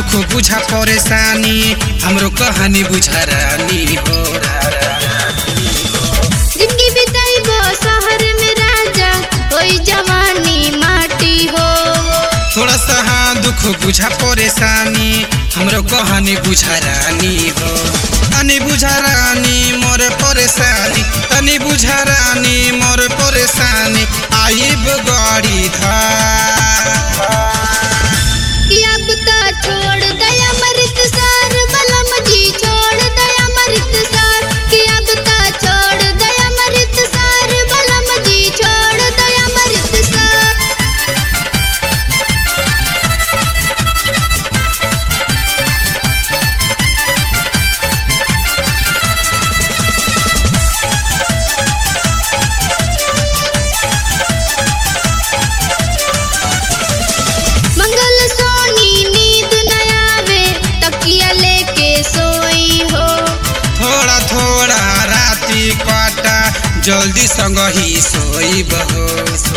दुख बुझा परेशानी हमरो कहानी बुझा रानी हो जिंदगी बिताइबो शहर में राजा ओई जवानी माटी हो थोड़ा सा हाँ दुख बुझा परेशानी हमरो कहानी बुझा रानी हो तनी बुझा रानी मोर परेशानी तनी बुझा रानी मोर परेशानी आइब गाड़ी धार कि अब तो छोड़ दया मृत सार बलम जी छोड़ दया मृत सार कि अब तो छोड़ दया मृत सार बलम जी छोड़ दया मृत सार मंगल सोनी नींद न आवे तकिया लेके सोई हो थोड़ा थोड़ा राति काटा जल्दी संग ही सोइब हो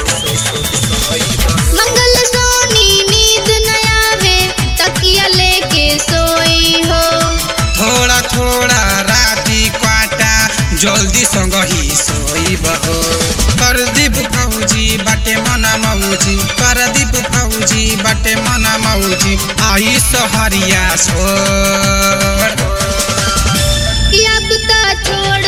मंगल सोनी नींद न आवे तकिया लेके सोई हो थोड़ा थोड़ा राति काटा जल्दी संग ही सोइब हो परदीप फौजी बाटे मना मौजी परदीप फौजी बाटे मना मौजी आई सहरिया छोड़ कि अब तो छोड़